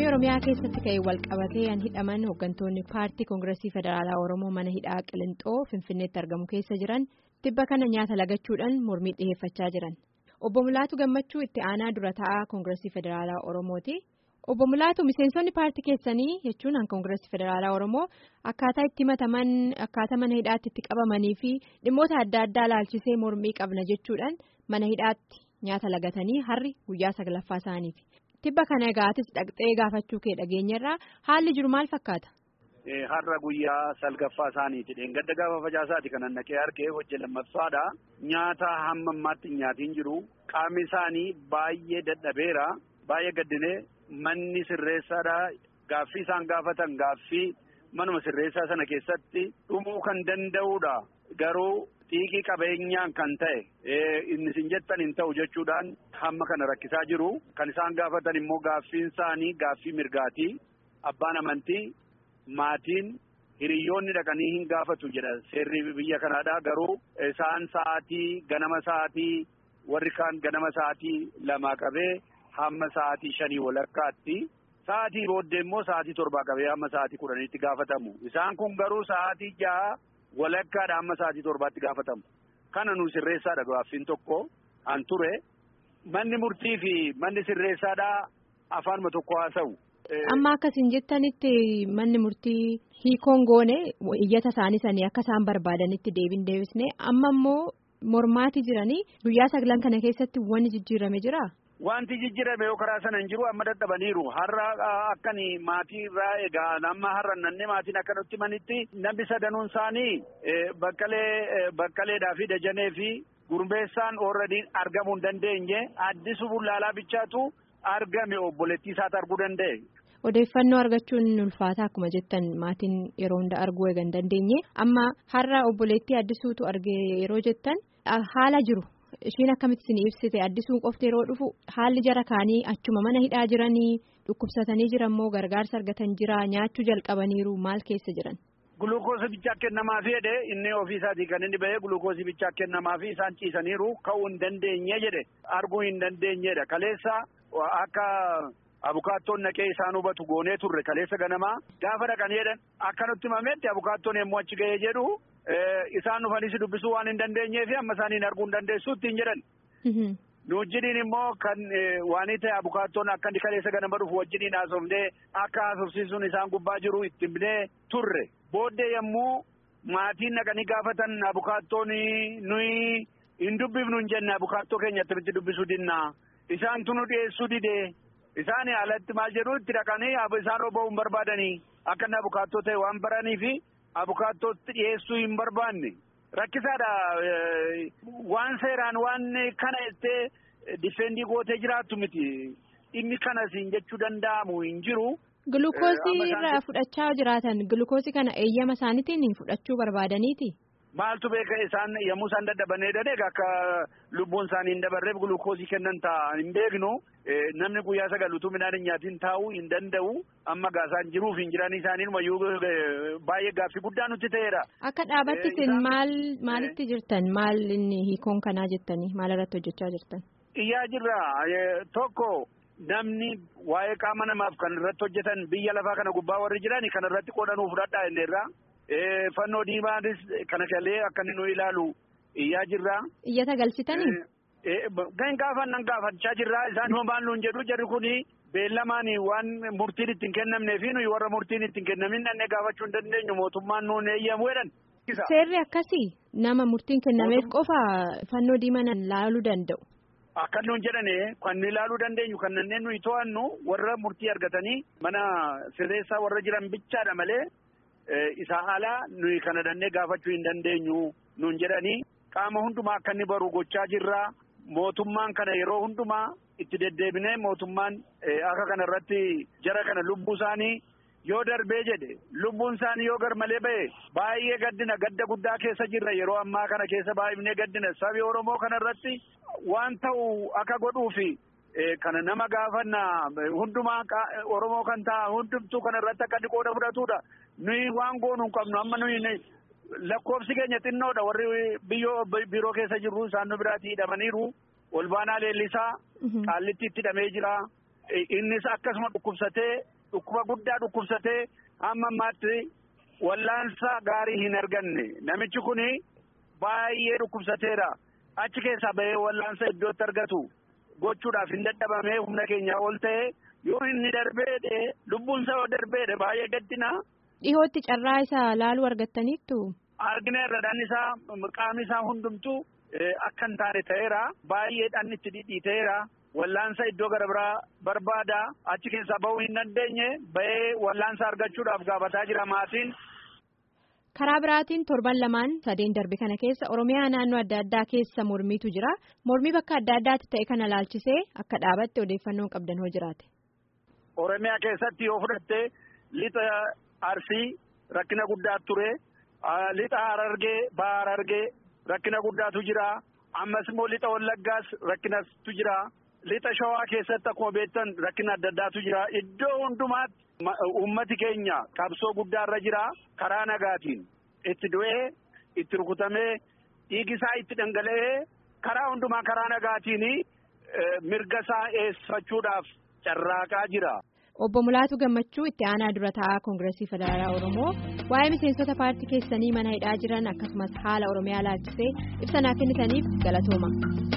oromiyaa keessatti ka'ee walqabatee hidhaman hooggantoonni paartii koongireesii federaalaa oromoo mana hidhaa qilixoo finfinneetti argamu keessa jiran tibba kana nyaata lagachuudhaan mormii dhiheeffachaa jiran obbo Mulaatu gammachuu itti aanaa dura taa'aa koongireesii federaalaa oromooti obbo Mulaatu miseensonni paartii keessanii jechuun an koongireesii federaalaa oromoo akkaataa itti himataman akkaataa mana hidhaatti itti qabamanii fi dhimmoota adda addaa laalchisee mormii qabna jechuudhaan mana hidhaatti nyaata lagatanii har'i guyyaa saglaffaa isaaniiti. Tibba kana egaatis dhaqxee gaafachuu kee dhageenyarraa haalli jiru maal fakkaata? Har'a guyyaa salgaffaa isaaniiti. Dheengadda gaafa facaasaati kan naqee argee hojii lammaffaadha. Nyaata hamma ammaatti nyaatiin jiru. Qaamni isaanii baay'ee dadhabeera. Baay'ee gaddinee manni sirreessaadha. Gaaffii isaan gaafatan gaaffii manuma sirreessaa sana keessatti dhumuu kan danda'udha. Garuu xiiqii qabeenyaan kan ta'e inni isin jettan hin ta'u jechuudhaan hamma kana rakkisaa jiru. Kan isaan gaafatan immoo gaaffiin isaanii gaaffii mirgaatii. Abbaan amantii maatiin hiriyoonni dhaqanii hin gaafatu jedha seerri biyya kanaadha. Garuu isaan sa'aatii ganama sa'aatii warri kaan ganama sa'aatii lamaa qabee hamma sa'aatii shanii walakkaatti. Sa'aatii booddee immoo sa'aatii torbaa qabee hamma sa'aatii kudhaniitti gaafatamu. Isaan kun garuu sa'aatii ja'a. walakkaadha amma sa'aatii torbaatti gaafatamu. Kana nu sirreessaadha gaaffiin tokko an ture. Manni murtii fi manni sirreessaadha afaanuma tokko haasa'u. Amma akkasiin jettanitti manni murtii hiikoon goone iyyata isaanii sanii akka isaan barbaadanitti deebiin deebisne amma immoo mormaati jiranii guyyaa saglan kana keessatti wanni jijjiirame jiraa? Wanti jijjiirame yoo karaa sana hin jiru amma dadhabaniiru har'a akkan maatii irraa egaa amma har'a nanne maatiin akka nutti manitti namni sadanuun isaanii baqqalee baqqaleedhaa fi dajanee fi gurmeessaan oorradii argamuu hin dandeenye addisu bullaalaa bichaatu argame obboleettii isaatti arguu danda'e. Odeeffannoo argachuun ulfaataa akkuma jettan maatiin yeroo hunda arguu eega hin dandeenye amma har'a obboleettii addisuutu arge yeroo jettan haala jiru. Ishiin akkamitti isin ibsite addisuun qofti yeroo dhufu haalli jara kaanii achuma mana hidhaa jiranii dhukkubsatanii jiran moo gargaarsa argatan jira nyaachuu jalqabaniiru maal keessa jiran. Gulukoosii bichaa kennamaa fi jedhe inni ofiisaatii kan inni bahee gulukoosii bichaa kennamaa fi isaan ciisaniiru ka'uu hin dandeenye jedhe arguu hin dandeenyedha kaleessa akka abukaattoon naqee isaan hubatu goonee turre kaleessa ganamaa gaafa dhaqan jedhan akka nutti himametti abukaattoon yommuu achi ga'ee jedhu. Isaan dhufanii dubbisuu waan hin dandeenyeef amma isaaniin arguu hin dandeessu ittiin jedhan. Nu wajjiniin immoo kan waan ta'e abukaattoon akka inni kaleessa ganama dhufu wajjiniin haasofnee akka haasofsiisuun isaan gubbaa jiru itti himnee turre. Booddee yommuu maatiin naqanii gaafatan abukaattoon nuyi hin dubbifnu hin jenne abukaattoo keenya akkamitti dubbisuu dinnaa. Isaantu nu dhiyeessuu didee. Isaan alatti maal jedhu itti dhaqanii isaan oba'uu hin barbaadanii akka inni abukaattoo ta'e waan baraniifi. Abukaattootti dhiyeessuu hin barbaanne rakkisaadha waan seeraan waan kana jettee difeendii gootee jiraattu miti dhimmi kanas hin jechuu danda'amu hin jiru. Gulukoosii irraa fudhachaa jiraatan gulukoosii kana eeyyama isaaniitiin fudhachuu barbaadaniiti. Maaltu beeka isaan yommuu isaan dadhabanii jedhanii akka lubbuun isaanii hin dabarreef gulukoosii kennan ta'a hin beeknu namni guyyaa sagal utuu midhaan hin nyaatiin taa'uu hin danda'u amma gaasaan jiruuf hin jiranii isaanii mayyuu baay'ee gaaffii guddaa nutti ta'eera. Akka dhaabatti isin maal maalitti jirtan maal inni hiikoon kanaa jettanii maal irratti hojjechaa jirtan? Iyyaa jirra tokko namni waa'ee qaama namaaf kan irratti hojjetan biyya lafaa kana gubbaa warri jiran kan irratti qoodanuu fudhadhaa inni irraa. Fannoo diimaanis kana galee akka inni nu ilaalu iyyaa jirra. Iyyata galchitanii? Kan gaafannaan gaafachaa jirra. Isaan homaan nuun jedhu jarri kuni beellamaan waan murtiin ittiin kennamnee fi nuyi warra murtiin ittiin kennamin dhannee gaafachuu hin dandeenyu mootummaan nuun eeyyamu jedhan. Seerri akkasii nama murtiin kennameef qofa fannoo diimaan laaluu danda'u. Akka nuun jedhane kan nu ilaaluu dandeenyu kan nanneen nuyi to'annu warra murtii argatanii mana sirreessaa warra jiran bichaadha malee. Isaa alaa nuyi kana dhannee gaafachuu hin dandeenyu nuun jedhanii qaama hundumaa akka inni baru gochaa jirra. Mootummaan kana yeroo hundumaa itti deddeebinee mootummaan akka kana irratti jara kana lubbuu isaanii yoo darbee jedhe lubbuun isaanii yoo garmalee ba'e baay'ee gaddina gadda guddaa keessa jirra yeroo ammaa kana keessa baay'inee gaddina sabi Oromoo kana irratti waan ta'u akka godhuufi. Kana nama gaafanna hundumaa Oromoo kan ta'a hundumtuu kana irratti akka inni qooda fudhatudha. Nuyi waan goonu hin qabnu amma nuyi lakkoofsi keenya xinnoodha warri biyyoo biiroo keessa jirru isaan nu biraatti hidhamaniiru. Olbaanaa leellisaa qaallitti itti hidhamee jira. Innis akkasuma dhukkubsatee dhukkuba guddaa dhukkubsatee hamma ammaatti wallaansa gaarii hin arganne namichi kun baay'ee dhukkubsateera achi keessaa bahee wallaansa iddootti argatu gochuudhaaf hin dadhabamee humna keenyaa ol ta'e yoo inni darbeedhe lubbuun isaa yoo darbeedhe baay'ee gaddina. Dhihootti carraa isaa laaluu argattaniittu. Argineerra dhaan isaa qaamni isaa hundumtuu akka hin taane ta'eera baay'ee dhaan itti dhidhiiteera. Wallaansa iddoo gara biraa barbaada achi keessaa bahuu hin dandeenye bahee wallaansa argachuudhaaf gaafataa jira maatiin. Karaa biraatiin torban lamaan sadeen darbe kana keessa Oromiyaa naannoo adda addaa keessa mormiitu jira. Mormii bakka adda addaatti ta'e kana laalchisee akka dhaabatte odeeffannoon qabdan hoo jiraate. Oromiyaa keessatti yoo fudhatte lixa Arsii rakkina guddaa ture. Lixa Harargee Baha Harargee rakkina guddaatu jira. Ammas immoo lixa Wallaggaas rakkinatu jira. Lixa Shawaa keessatti akkuma beektan rakkina adda addaatu jira. Iddoo hundumaatti uummati keenya qabsoo guddaarra jira. Karaa nagaatiin itti du'ee itti rukutamee dhiigisaa itti dhangala'ee karaa hundumaa karaa nagaatiin mirga isaa eeggachuudhaaf carraaqaa jira. Obbo Mulaatu Gammachuu itti aanaa dura taa'aa Koongireesii Federaalaa Oromoo waa'ee miseensota paartii keessanii mana hidhaa jiran akkasumas haala Oromiyaa laalchisee ibsa naa kennitaniif galatooma.